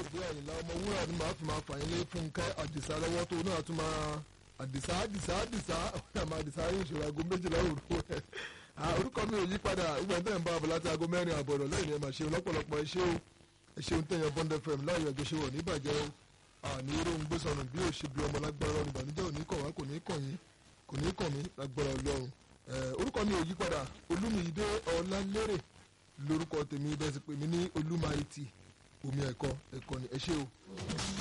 àyìndé àyìnlá ọmọ wúrà ni màá fi máa fà yín lé fúnkẹ́ àdìsá lọ́wọ́ tó náà tún máa àdìsá àdìsá àdìsá àmà àdìsá yóò ṣòro aago méjìlá òru orúkọ mi ò yí padà ìgbà tẹ̀ ń bá abọ̀ láti aago mẹ́rin àbọ̀rọ̀ lẹ́yìn ẹ̀ máa ṣe lọ́pọ̀lọpọ̀ ẹ ṣé o ẹ ṣeun tẹ̀yàn bond fm láàyò ẹ̀jọ̀ ṣe wọ̀ ní ìbàjẹ́ o àní irú ń gbé sọnù bí ò ṣe bí ọmọ lágbára ọ̀run ìbànújẹ́ ò ní kàn wá kò ní kàn yín kò ní kàn mí lágbára ọlọ́run orúkọ mi ò yí padà olúmiyídé ọlálérè lórúkọ tèmi bẹ́ẹ̀ sì pè mí ní olúmayìtì omi ẹ̀kọ́ ẹ̀kọ́ ni ẹ ṣé o.